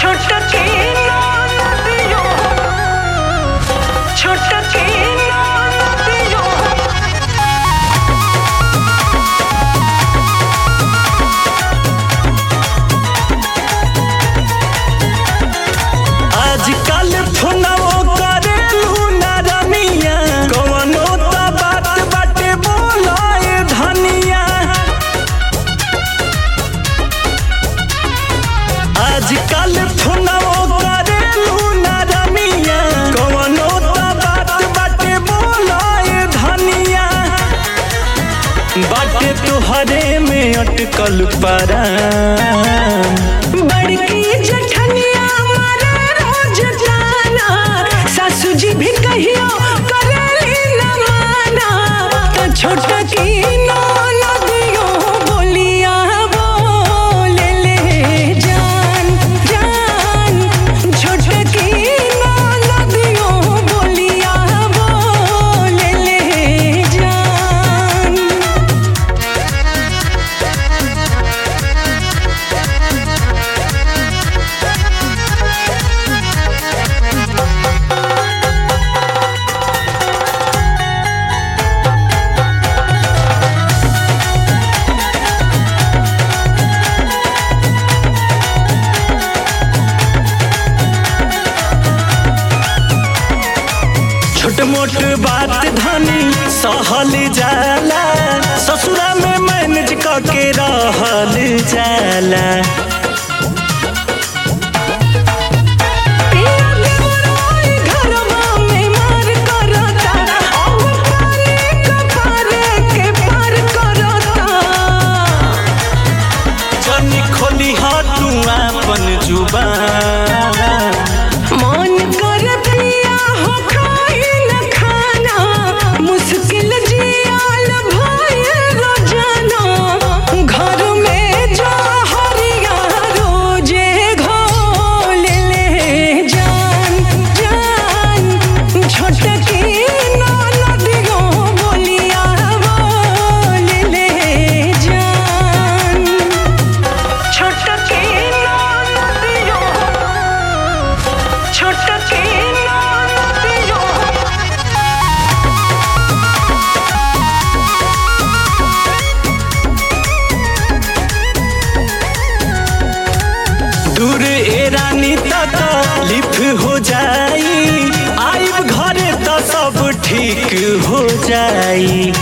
छोटकी नदियो छोटकी नदियो आजकल फोनवो करेलू ना रमिया कवनो त बात बाटे बोलाए धनिया आजकल फोनवो करेलू ना रमिया कवनो त बात बाटे बोलाए धनिया बाटे तोहरे में अटकल परा बड़की जठनिया मारे रोज जाना सासू जी भी कहियो करेली न माना तो छोटकी नदियो बोलिया बोले ले जान जान छोटकी नदियो बोलिया बोले ले जान छोट मोट बात धनी सहल जाला ससुरा में मैनेज करके रहल जाला पिया देवराय घरवा में मार करता अब पानी कपार के पार करता जनी खोली तू अपन जुबान मन कर पिया हो खाई न खाना मुश्किल जियाल भाई रोजाना घर में जा हरिया रोजे घोल ले जान जान छोटकी नदियो बोलिया बोल ले जान छोटकी नदियो छोटकी नदियो दूर ए रानी तक लिफ हो जाई आइब घरे त सब ठीक हो जाई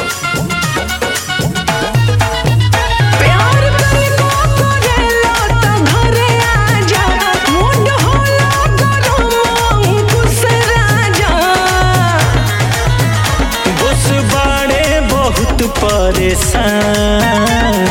प्यार तनिको करेला त घरे आजा मुंड होला गरम अंकुश राजा बस बाड़े बहुत परेशान